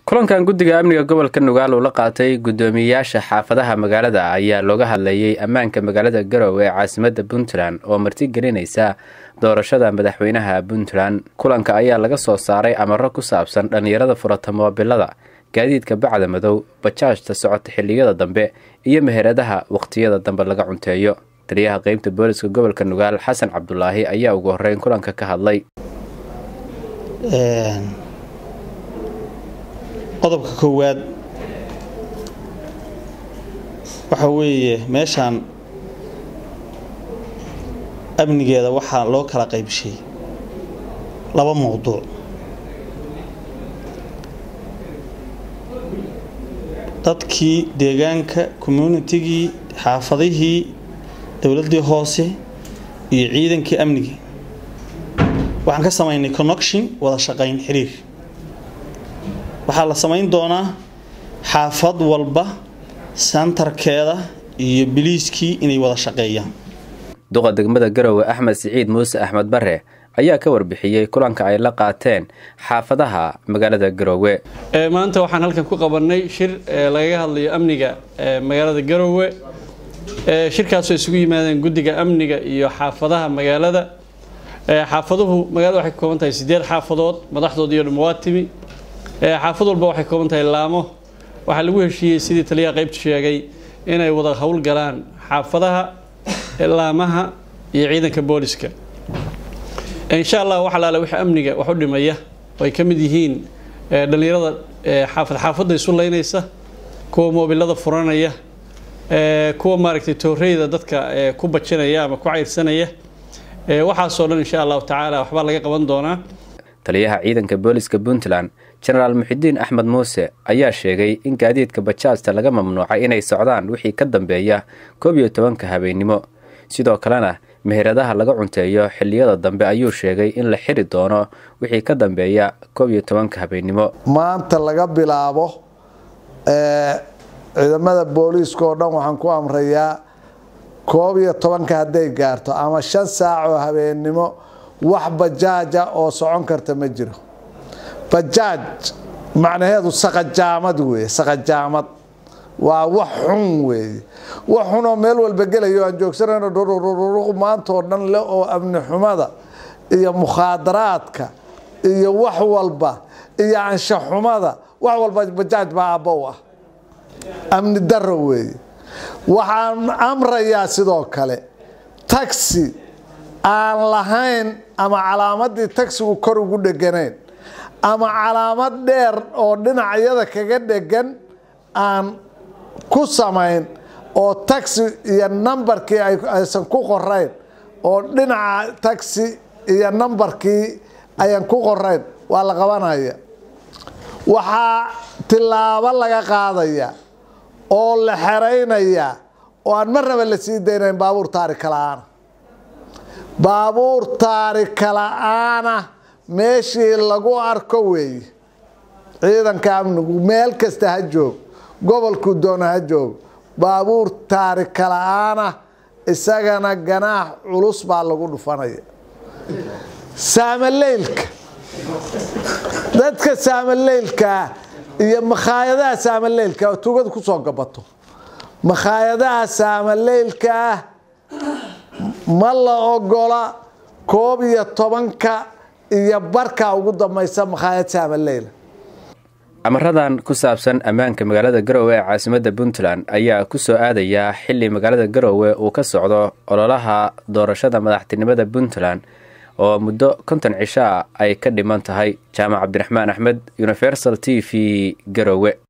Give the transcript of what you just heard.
kulankan guddiga amniga gobolka nugaal uu la qaatay guddoomiyeyaasha xaafadaha magaalada ayaa looga hadlayay ammaanka magaalada garowe ee caasimadda puntland oo martigelinaysa doorashada madaxweynaha puntland kulanka ayaa laga soo saaray amaro ku saabsan dhallinyarada furata moobilada gaadiidka bacda madow bajaajta socota xilliyada dambe iyo meheradaha wakhtiyada dambe laga cunteeyo taliyaha qeybta booliska gobolka nugaal xasan cabdulaahi ayaa ugu horeyn kulanka ka hadlay qodobka koowaad waxa weeye meeshaan amnigeeda waxaa loo kala qaybshay laba mowduuc dadkii deegaanka communitigii xaafadihii dowladdii hoose iyo ciidankii amniga waxaan ka samaynay connection wada shaqayn xiriir waxaa la samayn doonaa xaafad walba santarkeeda iyo biliiskii inay wada shaqeeyaan duqa degmada garowe axmed siciid muuse axmed bare ayaa ka warbixiyey kulanka ay la qaateen xaafadaha magaalada garowe maanta waxaan halkan ku qabanay shir lagaga hadlayo amniga magaalada garowe shirkaasoo isugu yimaadeen guddiga amniga iyo xaafadaha magaalada xaafaduhu magaalada waxay ka kooban tahay sideed xaafadood madaxdoodii o dhan waa timi xaafad walba waxay kooban tahay laamo waxaa lagu heshiiyey sidii taliyaha qaybtu sheegay inay wada howlgalaan xaafadaha laamaha iyo ciidanka booliska insha allah wax alaale wixii amniga wax u dhimaya oo ay ka mid yihiin dhallinyarada xaafad xaafadda isu leynaysa kuwa moobilada furanaya kuwa maaragtay tooreyda dadka ku bajinaya ama ku cayrsanaya waxaasoo dhan insha allahu tacaala waxbaa laga qaban doonaa taliyaha ciidanka booliska puntland jenaraal muxidiin axmed muuse ayaa sheegay in gaadiidka bajaajta laga mamnuucay inay socdaan wixii ka dambeeya koob iyo tobanka habeennimo sidoo kalena meheradaha laga cunteeyo xilliyada dambe ayuu sheegay in la xiri doono wixii ka dambeeya koob iyo tobanka habeennimo maanta laga bilaabo ciidamada booliiska oo dhan waxaan ku amrayaa koob iyo tobanka hadday gaarto ama shan saac oo habeennimo wax bajaaja oo socon karta ma jiro bajaaj macnaheedu saqajaamad weeye saqajaamad waa wax xun weeye wax xunoo meel walba gelayo aan joogsanayno dhurururuq maanta oo dhan le oo amni xumada iyo mukhaadaraadka iyo wax walba iyo anshaxumada wax walba bajaaj baa abbow ah amni daro weeye waxaan amrayaa sidoo kale taxi aan lahayn ama calaamadii taxigu kor ugu dheganayn ama calaamad dheer oo dhinacyada kaga dhegan aan ku samayn oo taxi iyo nambarkii aysan ku qorayn oo dhinaca taxi iyo nambarkii ayaan ku qorayn waa la qabanaya waxaa tilaabo laga qaadaya oo la xeraynaya oo aan marnaba la sii daynayn baabuur taarika la-aana baabuur taarika la-aana meeshii lagu arko weeye ciidanka amnigu meel kasta ha joog gobolku doona ha joog baabuur taarika la-aana isagana ganaax culus baa lagu dhufanaya saamaleylka dadka saamaleylkaa iyo makhaayadaha saamaleylka oo tugada kusoo gabato makhaayadaha saamaleylka ah ma la ogola koob iyo tobanka iyo barka ugu dambaysa makhaayad saamaleyla amaradan ku saabsan ammaanka magaalada garowe ee caasimadda puntland ayaa ku soo aadayaa xilli magaalada garowe uu ka socdo ololaha doorashada madaxtinimada puntland oo muddo konton cisho ah ay ka dhiman tahay jaamac cabdiraxmaan axmed universal t v garowe